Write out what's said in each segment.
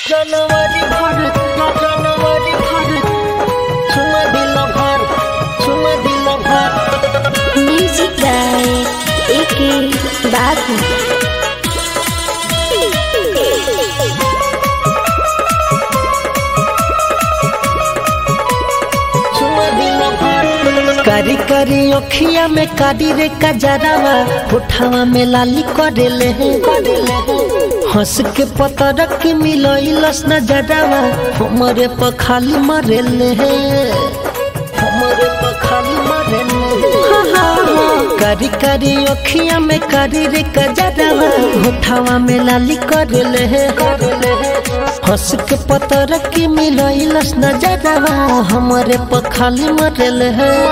जनवरी भर जनवरी भर चुमा दिल भर चुमा दिल भर म्यूजिक बाय एके बाबू चुमा दिल भर कारी कारी अखिया में कारी रे कजरावा होठावा में लाली करेले हंस के पतर के मिलइलस न जरावा हमरे पर खाली मरेले हमरे पर खाली मरेले कारी कारी अखिया में कारी रे कजरावा होठावा में लाली करेले हंस के पतर के मिलइलस न जरावा हमरे पर खाली मरेले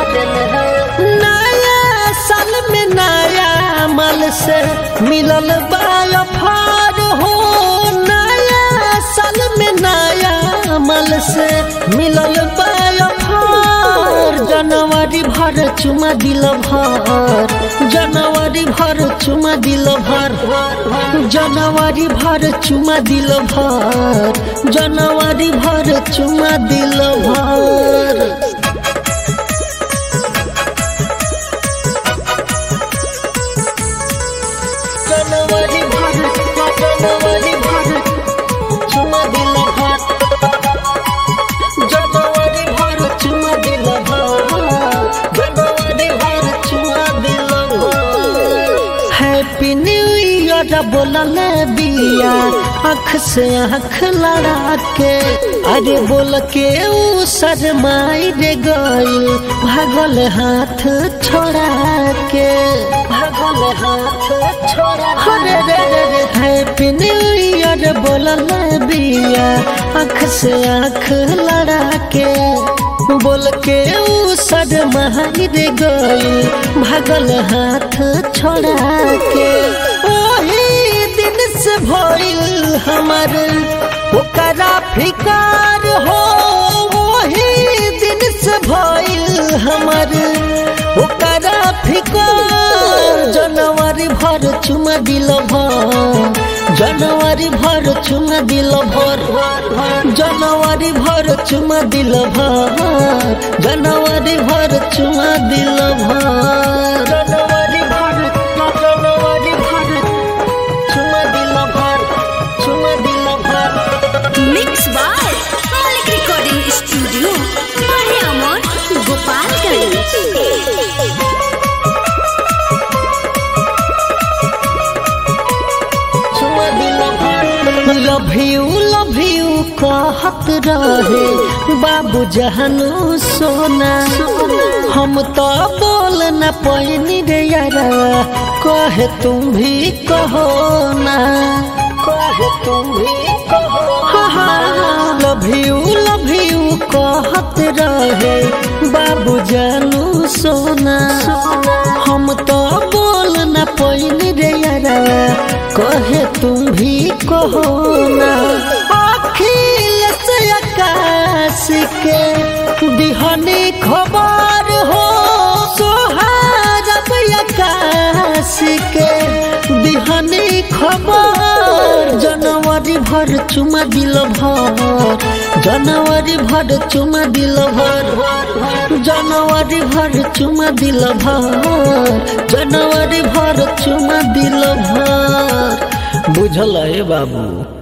नया साल में नया माल से मिलल बाफार हो नया साल में नया माल से मिलल बाफार जनवरी भर चुमा दिल भर जनवरी भर चुमा दिल भर जनवरी भर चुमा दिल भर जनवरी भर चुमा दिल भर जनवरी भर जनवरी भर चुमा दिल भर जनवरी भर चुमा दिल भर जनवरी भर चुमा दिल भर हैप्पी न्यू ईयर बोलल बिया आँख से आँख लड़ा के अरे बोल के ऊ शरमाई रे गइल भागल हाथ छोड़ा के भागल हाथ छोड़ा अरे रे रे रे हैप्पी न्यू ईयर बोलल बिया आँख से आँख लड़ा के बोल के ऊ शरमाई रे गइल भागल हाथ छोड़ा के ओही दिन से भइल हमर ओकरा फिकार हो वही दिन से भइल हमर ओकरा फिकार जनवरी भर चुमा दिल भर जनवरी भर चुमा दिल भर जनवरी भर चुमा दिल भर जनवरी भर चुमा दिल भर जनवरी भर जनवरी भर चुमा दिल भर चुमा दिल भर mix by Malik recording studio माहे अमर Gopalganj love you love you कहत रहे बाबू जहनु सोना हम तो बोल न पैनी रे यारा कहे तुम भी कहो ना कहे तुम भी कहो लव यू लव यू कहत रहे बाबू जानू सोना हम तो बोल न पैनी रे यारा कहे तुम भी कहो ना अखिल से आकाश के दिहनी खबर हो सोहारब आकाश के दिहनी खबर जनवरी भर चुमा दिल भर जनवरी भर चुमा दिल भर जनवरी भर चुमा दिल भर जनवरी भर चुमा दिल भर बुझल है बाबू